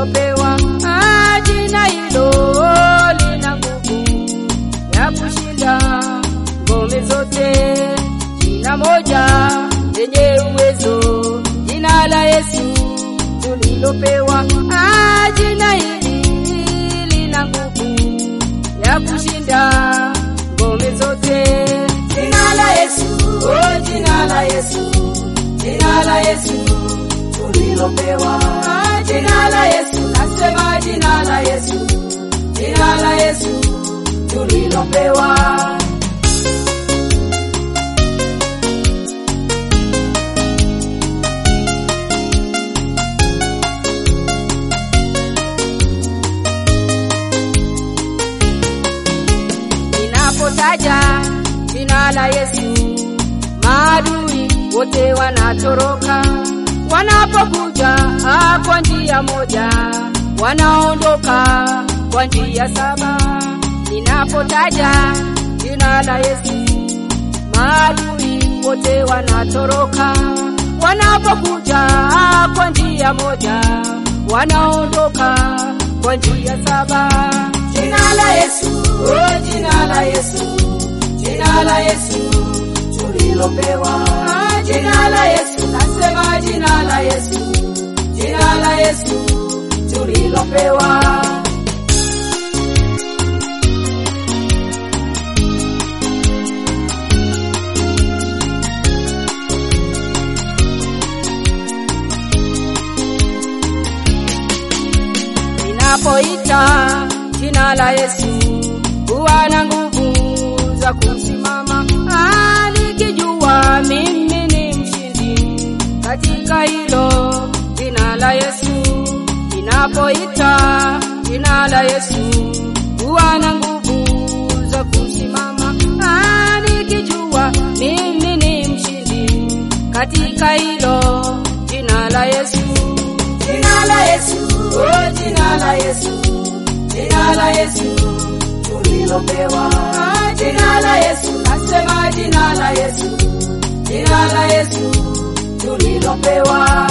tulilopewa. Ah, jina hilo lina nguvu ya kushinda ngome zote. Jina moja lenye uwezo, jina la Yesu tulilopewa. Ah, jina hili lina nguvu ya kushinda ngome zote. Jina la Yesu, oh, jina la Yesu, jina la Yesu tulilopewa. Ah, jina la Yesu, nasema jina la Yesu, jina la Yesu tulilopewa. Ninapotaja jina la Yesu, maadui wote wanatoroka. Wanapokuja ah, kwa njia moja, wanaondoka kwa njia saba. Ninapotaja jina la Yesu, maadui wote wanatoroka. Wanapokuja ah, kwa njia moja, wanaondoka kwa njia saba. Jina la Yesu, oh, jina la Yesu, jina la Yesu tulilopewa. Ah, Jina la Yesu, nasema jina la Yesu, jina la Yesu tulilopewa. Ninapoita jina la Yesu huwa na nguvu za kusimama. Ah, nikijua mimi ni mshindi katika hilo jina la Yesu. Ninapoita jina la Yesu huwa na nguvu za kusimama. Ah, nikijua mimi ni mshindi katika hilo jina la Yesu. Jina la Yesu, oh, jina la Yesu, jina la Yesu tulilopewa. Ah, Jina la Yesu, nasema jina la Yesu, jina la Yesu tulilopewa.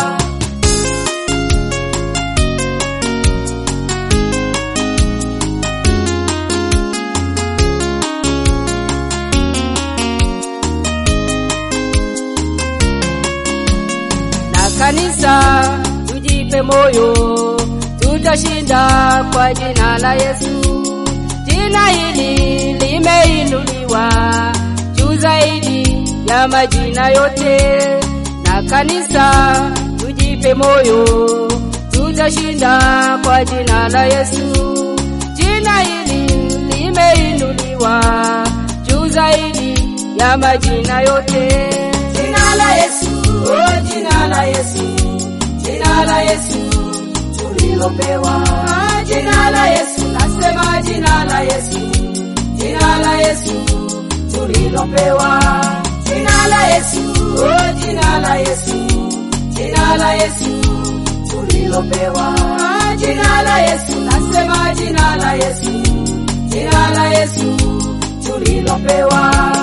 na kanisa tujipe moyo, tutashinda kwa jina la Yesu. Jina hili limeinuliwa juu zaidi ya majina yote, na kanisa tujipe moyo, tutashinda kwa jina la Yesu. Jina hili limeinuliwa juu zaidi ya majina yote. Jina la Yesu, oh, jina la Yesu, jina la Yesu tulilopewa. Ah, Jina la Yesu, nasema jina la Yesu, jina la Yesu tulilopewa. Jina la Yesu, oh, jina la Yesu, jina la Yesu tulilopewa. Ah, Jina la Yesu, nasema jina la Yesu, jina la Yesu tulilopewa.